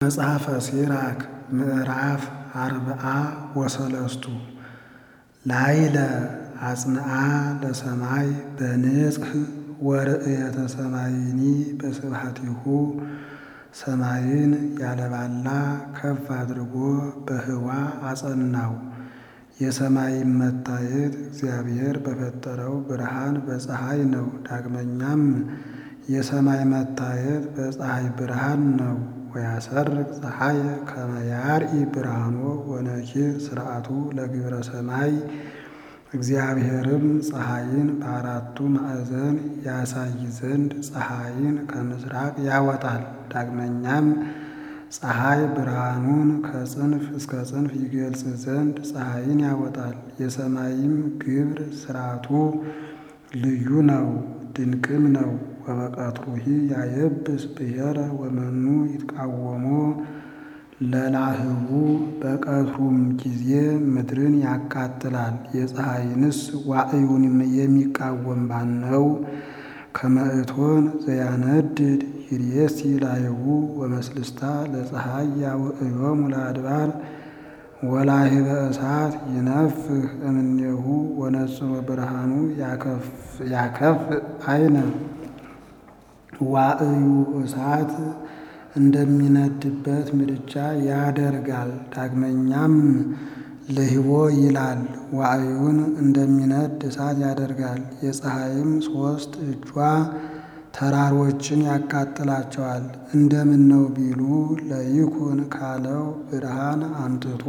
መጽሐፈ ሲራክ ምዕራፍ አርብዓ ወሰለስቱ ላይለ አጽንዓ ለሰማይ በንጽሕ ወርእየተ ሰማይኒ በስብሐቲሁ ሰማይን ያለባላ ከፍ አድርጎ በህዋ አጸናው። የሰማይም መታየት እግዚአብሔር በፈጠረው ብርሃን በፀሐይ ነው። ዳግመኛም የሰማይ መታየት በፀሐይ ብርሃን ነው። ወያሰርቅ ፀሐየ ከመ ያርኢ ብርሃኖ ወነኪር ስርዓቱ ለግብረ ሰማይ እግዚአብሔርም ፀሐይን በአራቱ ማዕዘን ያሳይ ዘንድ ፀሐይን ከምስራቅ ያወጣል። ዳግመኛም ፀሐይ ብርሃኑን ከጽንፍ እስከ ጽንፍ ይገልጽ ዘንድ ፀሐይን ያወጣል። የሰማይም ግብር ስርዓቱ ልዩ ነው ድንቅም ነው። ወበቀትሩሂ ያየብስ ብሔረ ወመኑ ይትቃወሞ ለላህቡ በቀትሩም ጊዜ ምድርን ያቃጥላል። የፀሐይንስ ዋዕዩን የሚቃወም ባነው? ከመእቶን ዘያነድድ ይርየሲ ላይቡ ወመስልስታ ለፀሐይ ያውዕዮሙ ለአድባር ወላሂበ እሳት ይነፍህ እምኔሁ ወነጽሮ ብርሃኑ ያከፍ አይነ ዋዕዩ እሳት እንደሚነድበት ምድጃ ያደርጋል። ዳግመኛም ልህቦ ይላል ዋዕዩን እንደሚነድ እሳት ያደርጋል። የፀሐይም ሦስት እጇ ተራሮችን ያቃጥላቸዋል። እንደምን ነው ቢሉ ለይኩን ካለው ብርሃን አምጥቶ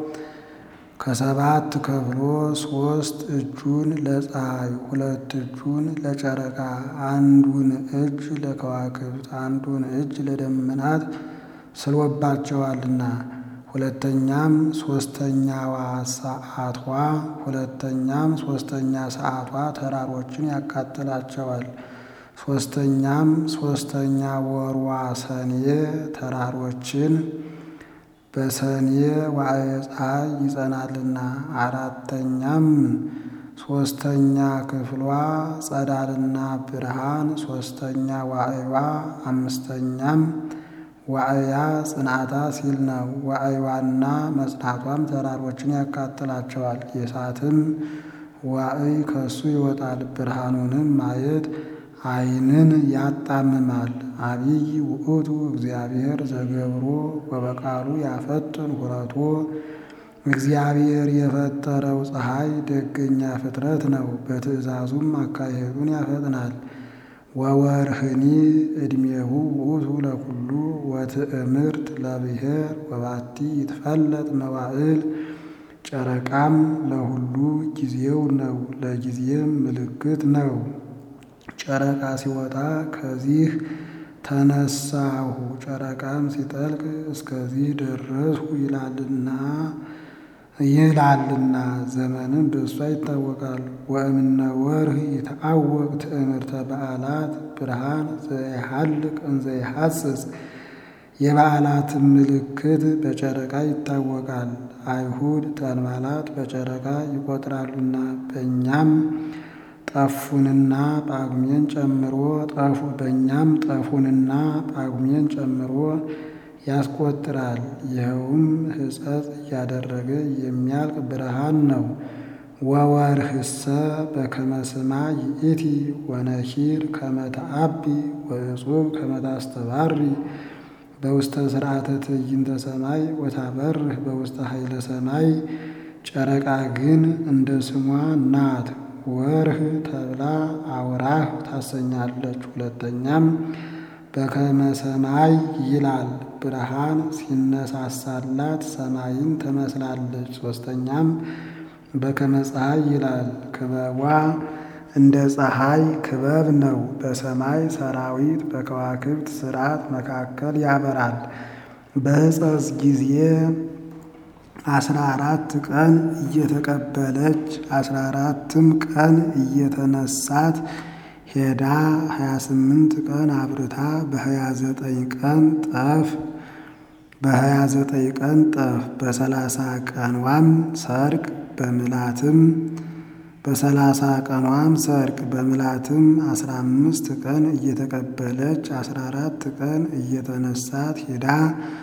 ከሰባት ከፍሎ ሦስት እጁን ለፀሐይ ሁለት እጁን ለጨረቃ አንዱን እጅ ለከዋክብት አንዱን እጅ ለደመናት ስሎባቸዋልና። ሁለተኛም ሦስተኛዋ ሰዓቷ ሁለተኛም ሦስተኛ ሰዓቷ ተራሮችን ያቃጥላቸዋል። ሦስተኛም ሦስተኛ ወርዋ ሰኔ ተራሮችን በሰኔ ዋዕየ ፀሐይ ይጸናልና። አራተኛም ሦስተኛ ክፍሏ ጸዳልና ብርሃን ሦስተኛ ዋዕዋ አምስተኛም ዋዕያ ጽንዓታ ሲል ነው። ዋዕዋና መጽናቷም ተራሮችን ያቃጥላቸዋል። የእሳትም ዋዕይ ከሱ ይወጣል። ብርሃኑንም ማየት ዓይንን ያጣምማል። አቢይ ውእቱ እግዚአብሔር ዘገብሮ ወበቃሉ ያፈጥን ሁረቶ እግዚአብሔር የፈጠረው ፀሐይ ደገኛ ፍጥረት ነው። በትእዛዙም አካሄዱን ያፈጥናል። ወወርህኒ ዕድሜሁ ውእቱ ለኩሉ ወትእምርት ለብሔር ወባቲ ይትፈለጥ መዋዕል ጨረቃም ለሁሉ ጊዜው ነው፣ ለጊዜም ምልክት ነው። ጨረቃ ሲወጣ ከዚህ ተነሳሁ ጨረቃም ሲጠልቅ እስከዚህ ደረስሁ ይላልና ይላልና ዘመንም በእሷ ይታወቃል። ወእምነ ወርህ የተአወቅ ትእምርተ በዓላት ብርሃን ዘይሐልቅ እንዘ ይሐስስ የበዓላትን ምልክት በጨረቃ ይታወቃል። አይሁድ ተንባላት በጨረቃ ይቆጥራሉና በእኛም ጠፉንና ጳጉሜን ጨምሮ ጠፉ በእኛም ጠፉንና ጳጉሜን ጨምሮ ያስቆጥራል። ይኸውም ሕጸጽ እያደረገ የሚያልቅ ብርሃን ነው። ወወርህሰ በከመ ስማ ይእቲ ወነኪር ከመ ተአቢ ወእጹብ ከመ ታስተባሪ በውስተ ስርዓተ ትዕይንተ ሰማይ ወታበርህ በውስተ ኃይለ ሰማይ። ጨረቃ ግን እንደ ስሟ ናት። ወርህ ተብላ አውራህ ታሰኛለች። ሁለተኛም በከመ ሰማይ ይላል ብርሃን ሲነሳሳላት ሰማይን ትመስላለች። ሦስተኛም በከመ ፀሐይ ይላል ክበቧ እንደ ፀሐይ ክበብ ነው። በሰማይ ሰራዊት በከዋክብት ስርዓት መካከል ያበራል። በሕፀጽ ጊዜ አስራ አራት ቀን እየተቀበለች አስራ አራትም ቀን እየተነሳት ሄዳ ሀያ ስምንት ቀን አብርታ በሀያ ዘጠኝ ቀን ጠፍ በሀያ ዘጠኝ ቀን ጠፍ በሰላሳ ቀንዋም ሰርቅ በምላትም በሰላሳ ቀኗም ሰርቅ በምላትም አስራ አምስት ቀን እየተቀበለች አስራ አራት ቀን እየተነሳት ሄዳ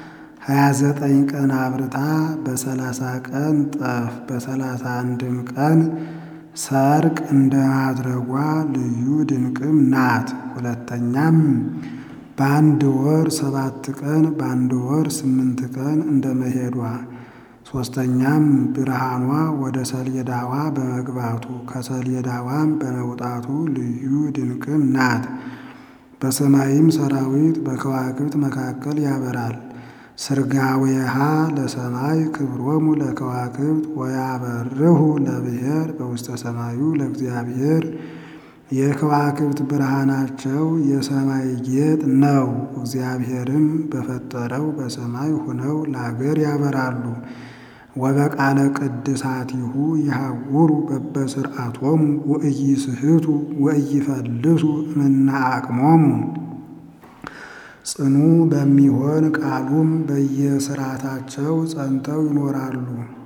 ሀያ ዘጠኝ ቀን አብርታ በሰላሳ ቀን ጠፍ በሰላሳ አንድም ቀን ሰርቅ እንደ ማድረጓ ልዩ ድንቅም ናት። ሁለተኛም በአንድ ወር ሰባት ቀን በአንድ ወር ስምንት ቀን እንደ መሄዷ። ሦስተኛም ብርሃኗ ወደ ሰሌዳዋ በመግባቱ ከሰሌዳዋም በመውጣቱ ልዩ ድንቅም ናት። በሰማይም ሰራዊት በከዋክብት መካከል ያበራል። ስርጋዌሃ ለሰማይ ክብሮሙ ለከዋክብት ወያበርሁ ለብሔር በውስተ ሰማዩ ለእግዚአብሔር የከዋክብት ብርሃናቸው የሰማይ ጌጥ ነው። እግዚአብሔርም በፈጠረው በሰማይ ሆነው ለአገር ያበራሉ። ወበቃለ ቅድሳቲሁ ይሃውሩ በበስርዓቶሙ ወኢይስሕቱ ወኢይፈልሱ እምነ አቅሞሙ ጽኑ በሚሆን ቃሉም በየስርዓታቸው ጸንተው ይኖራሉ።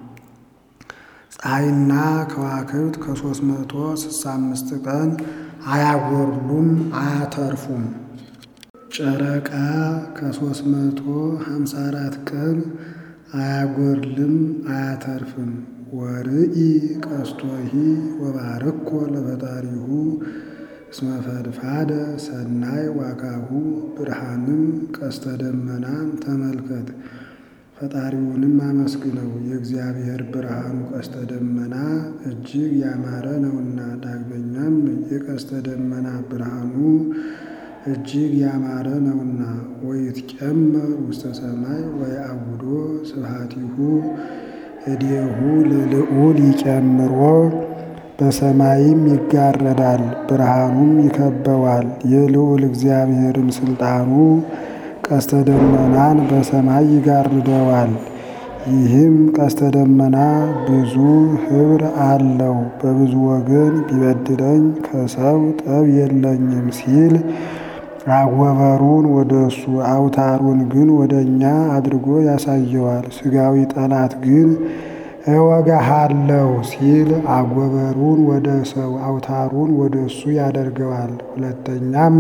ፀሐይና ከዋክብት ከሦስት መቶ ስልሳ አምስት ቀን አያጎርሉም አያተርፉም። ጨረቃ ከሦስት መቶ ሀምሳ አራት ቀን አያጎርልም አያተርፍም። ወርኢ ቀስቶሂ ወባርኮ ለፈጣሪሁ እስመ ፈድፋደ ሰናይ ዋጋሁ ብርሃንም ቀስተ ደመናን ተመልከት ፈጣሪውንም አመስግነው የእግዚአብሔር ብርሃኑ ቀስተ ደመና እጅግ ያማረ ነውና። ዳግመኛም የቀስተ ደመና ብርሃኑ እጅግ ያማረ ነውና። ወይትጨመር ውስተ ሰማይ ወየአውዶ ስብሐቲሁ እዴሁ ለልዑል ይጨምሮ በሰማይም ይጋረዳል ብርሃኑም ይከበዋል። የልዑል እግዚአብሔርም ስልጣኑ ቀስተ ደመናን በሰማይ ይጋርደዋል። ይህም ቀስተ ደመና ብዙ ኅብር አለው። በብዙ ወገን ቢበድለኝ ከሰው ጠብ የለኝም ሲል አወበሩን ወደ እሱ አውታሩን ግን ወደ እኛ አድርጎ ያሳየዋል። ሥጋዊ ጠላት ግን እወጋሃለሁ ሲል አጎበሩን ወደ ሰው አውታሩን ወደ እሱ ያደርገዋል። ሁለተኛም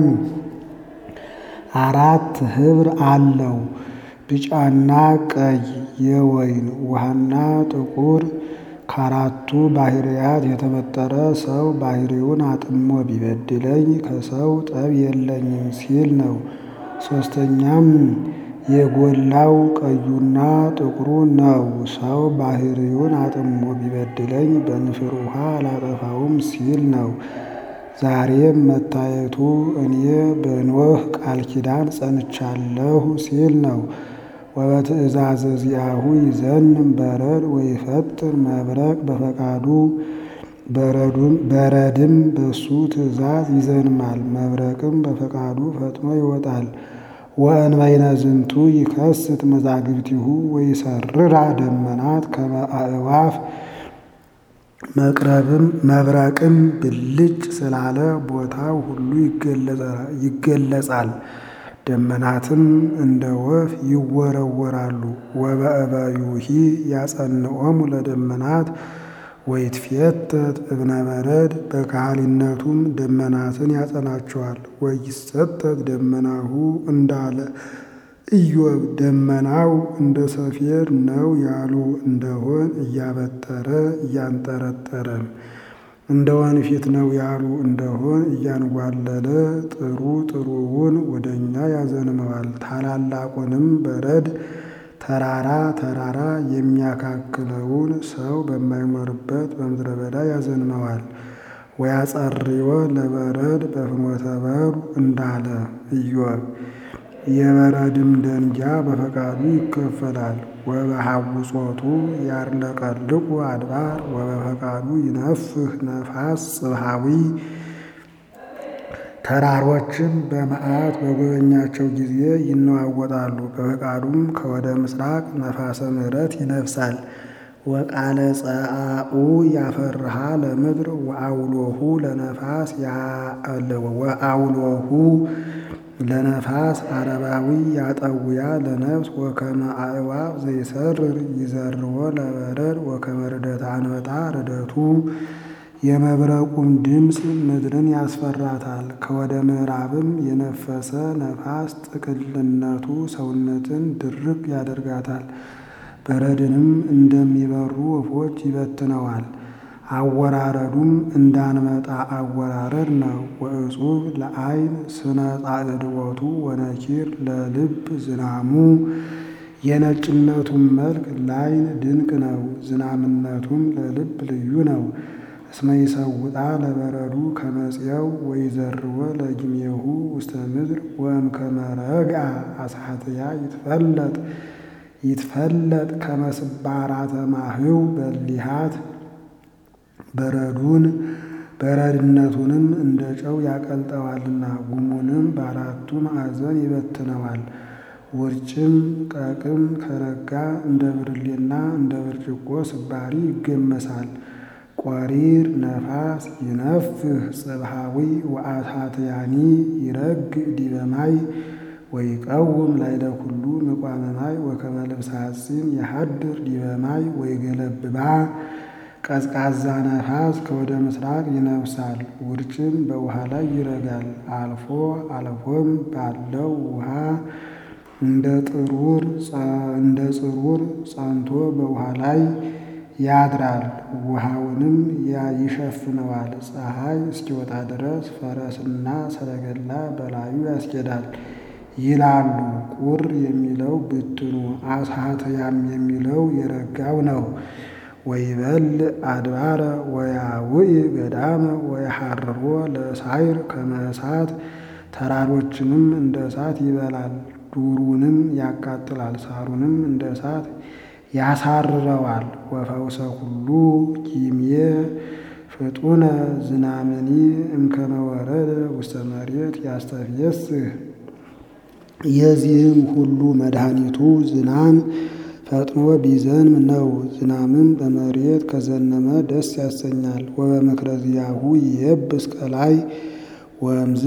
አራት ኅብር አለው ቢጫና ቀይ የወይን ውሃና ጥቁር ከአራቱ ባህርያት የተፈጠረ ሰው ባህሪውን አጥሞ ቢበድለኝ ከሰው ጠብ የለኝም ሲል ነው። ሦስተኛም የጎላው ቀዩና ጥቁሩ ነው። ሰው ባህሪውን አጥሞ ቢበድለኝ በንፍር ውሃ አላጠፋውም ሲል ነው። ዛሬም መታየቱ እኔ በኖህ ቃል ኪዳን ጸንቻለሁ ሲል ነው። ወበትእዛዘ ዚአሁ ይዘንም በረድ ወይፈጥር መብረቅ በፈቃዱ በረድም በሱ ትእዛዝ ይዘንማል፣ መብረቅም በፈቃዱ ፈጥኖ ይወጣል። ወእንበይነ ዝንቱ ይከስት መዛግብቲሁ ወይሰርራ ደመናት ከመ አዕዋፍ መቅረብም መብረቅም ብልጭ ስላለ ቦታው ሁሉ ይገለጻል። ደመናትም እንደ ወፍ ይወረወራሉ። ወበእበዩሂ ያጸንዖሙ ለደመናት ወይትፌተት እብነ በረድ በካህሊነቱም ደመናትን ያጸናቸዋል። ወይሰተት ደመናሁ እንዳለ ኢዮብ ደመናው እንደ ሰፌድ ነው ያሉ እንደሆን እያበጠረ እያንጠረጠረ እንደ ወንፊት ነው ያሉ እንደሆን እያንጓለለ ጥሩ ጥሩውን ወደ እኛ ያዘንመዋል። ታላላቁንም በረድ ተራራ ተራራ የሚያካክለውን ሰው በማይኖርበት በምድረ በዳ ያዘንመዋል። ወያጸርዮ ለበረድ በፍኖተ በሩ እንዳለ ኢዮብ የበረድም ደንጊያ በፈቃዱ ይከፈላል። ወበሐውጾቱ ያርለቀልቁ አድባር ወበፈቃዱ ይነፍህ ነፋስ ጽብሃዊ ተራሮችም በመዓት በጎበኛቸው ጊዜ ይነዋወጣሉ። በፈቃዱም ከወደ ምስራቅ ነፋሰ ምሕረት ይነፍሳል። ወቃለ ጸአኡ ያፈርሃ ለምድር ወአውሎሁ ለነፋስ ወአውሎሁ ለነፋስ አረባዊ ያጠውያ ለነፍስ ወከመ አዕዋፍ ዘይሰርር ይዘርዎ ለበረድ ወከመ ርደተ አንበጣ ርደቱ የመብረቁም ድምፅ ምድርን ያስፈራታል። ከወደ ምዕራብም የነፈሰ ነፋስ ጥቅልነቱ ሰውነትን ድርቅ ያደርጋታል። በረድንም እንደሚበሩ ወፎች ይበትነዋል። አወራረዱም እንዳንመጣ አወራረድ ነው። ወእጹብ ለዓይን ስነ ጻዕድወቱ ወነኪር ለልብ ዝናሙ የነጭነቱም መልክ ለዓይን ድንቅ ነው። ዝናምነቱም ለልብ ልዩ ነው። እስመ ይሰውጣ ለበረዱ ከመጽየው ወይዘርወ ለጊሜሁ ውስተ ምድር ወእምከመ ረግአ አስሓትያ ይትፈለጥ ይትፈለጥ ከመስባራተ ማህው በሊሃት በረዱን በረድነቱንም እንደ ጨው ያቀልጠዋልና ጉሙንም በአራቱ ማዕዘን ይበትነዋል። ውርጭም ቀቅም ከረጋ እንደ ብርሌና እንደ ብርጭቆ ስባሪ ይገመሳል። ቆሪር ነፋስ ይነፍህ ጽብሃዊ ወአታትያኒ ይረግ ዲበ ማይ ወይቀውም ላይለ ኩሉ ምቋመ ማይ ወከመ ልብሰ ሐጺን የሐድር ዲበ ማይ ወይገለብባ ቀዝቃዛ ነፋስ ከወደ ምስራቅ ይነፍሳል። ውርጭም በውሃ ላይ ይረጋል። አልፎ አልፎም ባለው ውሃ እንደ ጥሩር እንደ ጽሩር ጸንቶ በውሃ ላይ ያድራል። ውሃውንም ይሸፍነዋል። ፀሐይ እስኪወጣ ድረስ ፈረስና ሰረገላ በላዩ ያስኬዳል ይላሉ። ቁር የሚለው ብትኑ አስሓትያም የሚለው የረጋው ነው። ወይበል አድባረ ወያውኢ ገዳመ ወየሐርሮ ለሳይር ከመ እሳት ተራሮችንም እንደ እሳት ይበላል። ዱሩንም ያቃጥላል። ሳሩንም እንደ እሳት ያሳርረዋል። ወፈውሰ ኩሉ ጊምየ ፍጡነ ዝናምኒ እምከመ ወረደ ውስተ መሬት ያስተፍየስህ የዚህም ሁሉ መድኃኒቱ ዝናም ፈጥኖ ቢዘንም ነው። ዝናምም በመሬት ከዘነመ ደስ ያሰኛል። ወበምክረ ዚአሁ ይየብስ ቀላይ ወእምዝ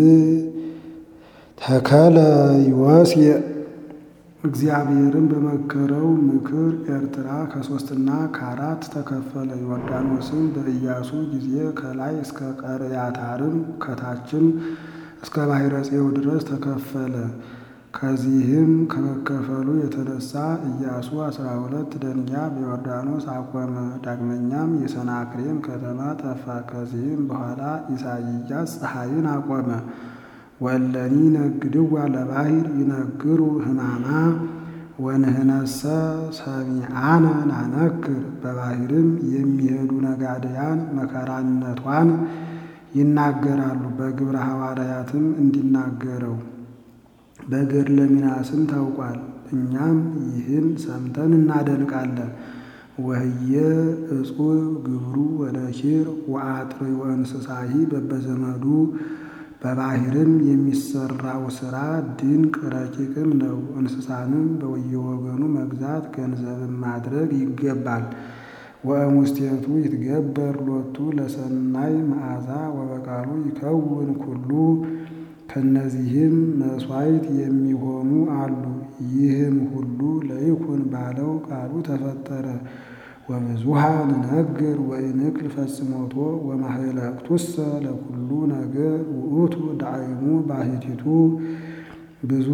ተከለ ይወስየ እግዚአብሔርን በመከረው ምክር ኤርትራ ከሶስትና ከአራት ተከፈለ። ዮርዳኖስም በኢያሱ ጊዜ ከላይ እስከ ቀርያታርም ከታችም እስከ ባሕረ ጽዮን ድረስ ተከፈለ። ከዚህም ከመከፈሉ የተነሳ ኢያሱ አስራ ሁለት ደንጊያ በዮርዳኖስ አቆመ። ዳግመኛም የሰናክሬም ከተማ ጠፋ። ከዚህም በኋላ ኢሳይያስ ፀሐይን አቆመ። ወእለኒ ነግድዋ ለባሕር ይነግሩ ሕማማ ወንህነሰ ሰሚዓነ ናነክር። በባሕርም የሚሄዱ ነጋድያን መከራነቷን ይናገራሉ። በግብረ ሐዋርያትም እንዲናገረው በገድለ ሚናስም ታውቋል። እኛም ይህን ሰምተን እናደንቃለን። ወህየ እጹብ ግብሩ ወነኪር ወአጥሪ ወእንስሳሂ በበዘመዱ በባሕርም የሚሰራው ሥራ ድንቅ ረቂቅም ነው። እንስሳንም በየወገኑ መግዛት ገንዘብም ማድረግ ይገባል። ወእሙስቴቱ ይትገበር ሎቱ ለሰናይ መዓዛ ወበቃሉ ይከውን ኩሉ ከነዚህም መሥዋዕት የሚሆኑ አሉ። ይህም ሁሉ ለይኩን ባለው ቃሉ ተፈጠረ። ወብዙሃ ንነግር ወኢንክል ፈጽሞቶ ወማህለቅቱሰ ለኩሉ ነገር ውእቱ ዳዕሙ ባሕቲቱ ብዙ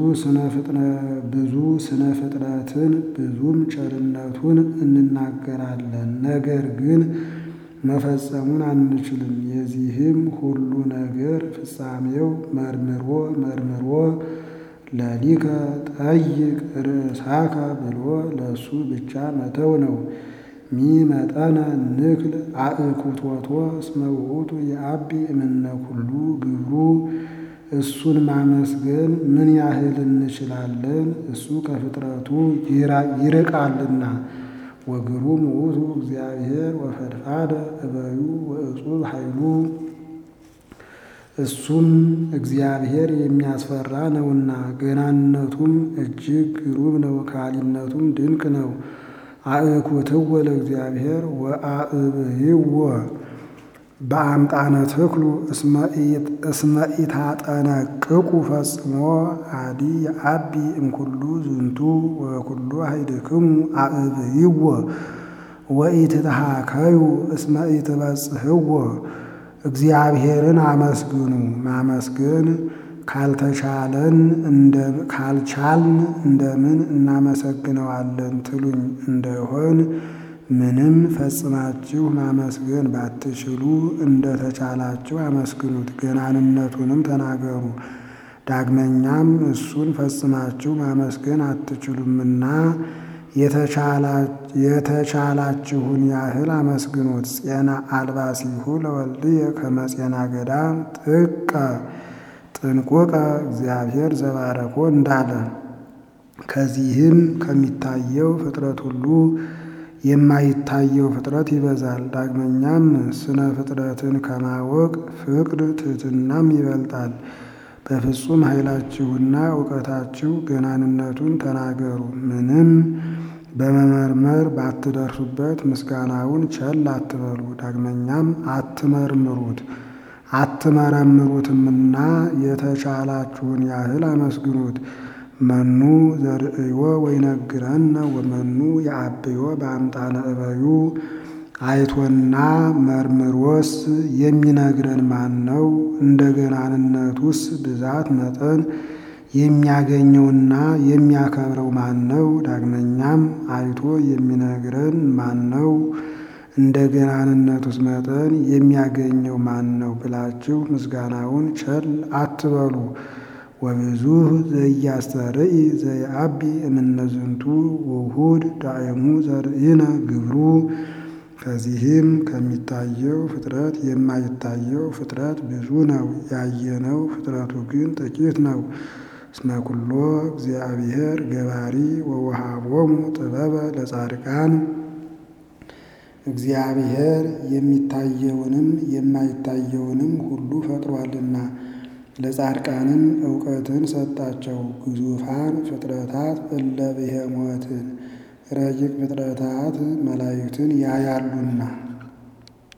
ስነ ፍጥረትን ብዙም ቸርነቱን እንናገራለን፣ ነገር ግን መፈጸሙን አንችልም። የዚህም ሁሉ ነገር ፍጻሜው መርምሮ መርምሮ ለሊከ ጠይቅ ርእሳከ ብሎ ለእሱ ብቻ መተው ነው። ሚመጠነ ንክል አእኩቶቶ እስመ ውእቱ የአቢ እምነ ኩሉ ግብሩ እሱን ማመስገን ምን ያህል እንችላለን? እሱ ከፍጥረቱ ይርቃልና። ወግሩም ውእቱ እግዚአብሔር ወፈድፋደ እበዩ ወእጹብ ኃይሉ እሱም እግዚአብሔር የሚያስፈራ ነውና ገናንነቱም እጅግ ግሩም ነው። ካሊነቱም ድንቅ ነው። አእኩትወ ለእግዚአብሔር ወአእብይዎ በአምጣነ ትክሉ እስመ ኢታጠነቅቁ ፈጽሞ አዲ የአቢ እምኩሉ ዝንቱ ወኩሉ ኃይልክሙ አእብይዎ ወኢትትሃከዩ እስመ ኢትበጽሕዎ እግዚአብሔርን አመስግኑ። ማመስገን ካልተቻለን ካልቻልን እንደምን እናመሰግነዋለን ትሉኝ እንደሆን ምንም ፈጽማችሁ ማመስገን ባትችሉ እንደተቻላችሁ አመስግኑት፣ ገናንነቱንም ተናገሩ። ዳግመኛም እሱን ፈጽማችሁ ማመስገን አትችሉምና የተቻላችሁን ያህል አመስግኑት። ፄና አልባሲሁ ለወልድየ ከመ ፄና ገዳም ጥቀ ጥንቁቀ እግዚአብሔር ዘባረኮ እንዳለ ከዚህም ከሚታየው ፍጥረት ሁሉ የማይታየው ፍጥረት ይበዛል። ዳግመኛም ስነ ፍጥረትን ከማወቅ ፍቅር ትሕትናም ይበልጣል። በፍጹም ኃይላችሁና እውቀታችሁ ገናንነቱን ተናገሩ። ምንም በመመርመር ባትደርሱበት ምስጋናውን ቸል አትበሉ። ዳግመኛም አትመርምሩት አትመረምሩትምና የተቻላችሁን ያህል አመስግኑት። መኑ ዘርእዮ ወይነግረነ ወመኑ የአብዮ በአምጣነ እበዩ አይቶና መርምሮስ የሚነግረን ማን ነው? እንደ ገናንነቱስ ብዛት መጠን የሚያገኘውና የሚያከብረው ማን ነው? ዳግመኛም አይቶ የሚነግረን ማን ነው? እንደ ገናንነቱስ መጠን የሚያገኘው ማን ነው ብላችሁ ምስጋናውን ቸል አትበሉ። ወብዙህ ዘያስተርኢ ዘየአቢ እምነዝንቱ ውሁድ ዳእሙ ዘርእይነ ግብሩ ከዚህም ከሚታየው ፍጥረት የማይታየው ፍጥረት ብዙ ነው፣ ያየነው ፍጥረቱ ግን ጥቂት ነው። እስመ ኩሎ እግዚአብሔር ገባሪ ወወሃቦሙ ጥበበ ለጻድቃን እግዚአብሔር የሚታየውንም የማይታየውንም ሁሉ ፈጥሯልና ለጻድቃንም እውቀትን ሰጣቸው። ግዙፋን ፍጥረታት እለ ብሄሞትን ረቂቅ ፍጥረታት መላእክትን ያያሉና